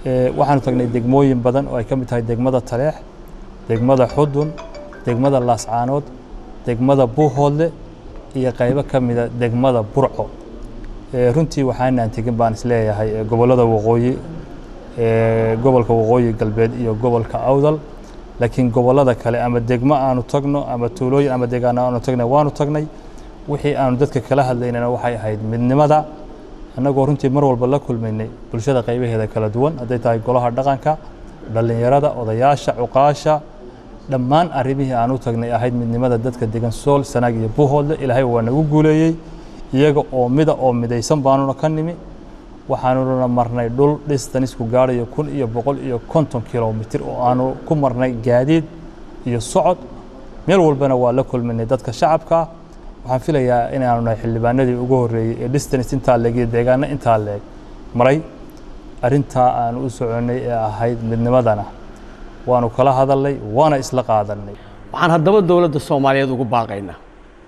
waxaanu tagnay degmooyin badan oo ay ka mid tahay degmada taleex degmada xudun degmada laascaanood degmada buuhoodle iyo qaybo ka mida degmada burco runtii waxaanaan tegin baan isleeyahay gobollada waqooyi gobolka waqooyi galbeed iyo gobolka awdal laakiin gobollada kale ama degmo aanu tagno ama tuulooyin ama deegaano aanu tagnay waanu tagnay wixii aanu dadka kala hadlaynana waxay ahayd midnimada annagoo runtii mar walba la kulmaynay bulshada qaybaheeda kala duwan hadday tahay golaha dhaqanka dhallinyarada odayaasha cuqaasha dhammaan arrimihii aan u tagnay ahayd midnimada dadka degan sool sanaag iyo buuhoodle ilaahay waa nagu guuleeyey iyaga oo mida oo midaysan baanuna ka nimi waxaanuna marnay dhul dhistanisku gaadhayo kun iyo boqol iyo konton kilomitir oo aanu ku marnay gaadiid iyo socod meel walbana waa la kulminay dadka shacabka waxaan filayaa inaanu nahay xildhibaanadii ugu horreeyey ee distance intaa leeg iyo deegaano intaa leeg maray arrintaa aanu u soconnay ee ahayd midnimadana waanu kala hadalnay waana isla qaadannay waxaan haddaba dowladda soomaaliyeed ugu baaqaynaa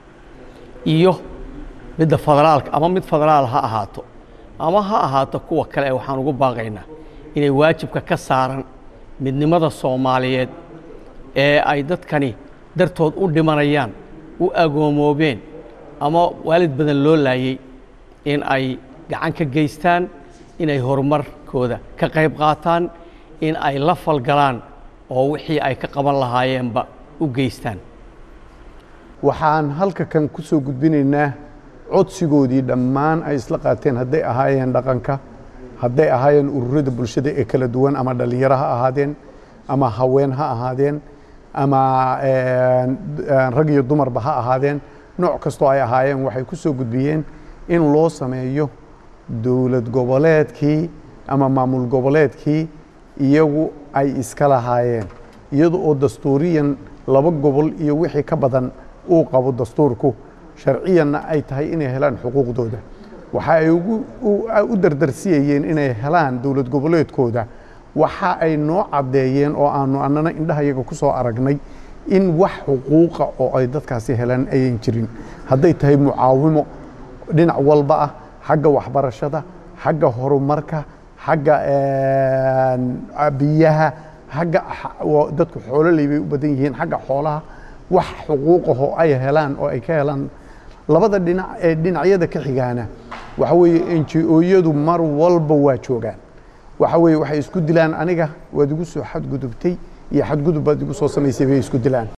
iyo midda federaalka ama mid federaal ha ahaato ama ha ahaato kuwa kale waxaan ugu baaqaynaa inay waajibka ka saaran midnimada soomaaliyeed ee ay dadkani dartood u dhimanayaan u agoomoobeen ama waalid badan loo laayey in ay gacan ka geystaan inay horumarkooda ka qayb qaataan in ay la falgalaan oo wixii ay ka qaban lahaayeenba u geystaan waxaan halka kan ku soo gudbinaynaa codsigoodii dhammaan ay isla qaateen hadday ahaayeen dhaqanka hadday ahaayeen ururada bulshada ee kala duwan ama dhallinyaro ha ahaadeen ama haween ha ahaadeen ama rag iyo dumarba ha ahaadeen nooc kastoo ay ahaayeen waxay ku soo gudbiyeen in loo sameeyo dowlad goboleedkii ama maamul goboleedkii iyagu ay iska lahaayeen iyada oo dastuuriyan laba gobol iyo wixii ka badan uu qabo dastuurku sharciyanna ay tahay inay helaan xuquuqdooda waxa ay u dardarsiyayeen inay helaan dowlad goboleedkooda waxa ay noo caddeeyeen oo aanu annana indhahayaga ku soo aragnay in wax xuquuqa oo ay dadkaasi helaan ayan jirin hadday tahay mucaawimo dhinac walba ah xagga waxbarashada xagga horumarka xagga biyaha xagga dadku xoololey bay u badan yihiin xagga xoolaha wax xuquuqahoo ay helaan oo ay ka helaan labada dhinac ee dhinacyada ka xigaana waxa weeye enji-ooyadu mar walba waa joogaan waxa weeye waxay isku dilaan aniga waad igu soo xadgudubtay iyo xadgudub baad igu soo samaysay bay isku dilaan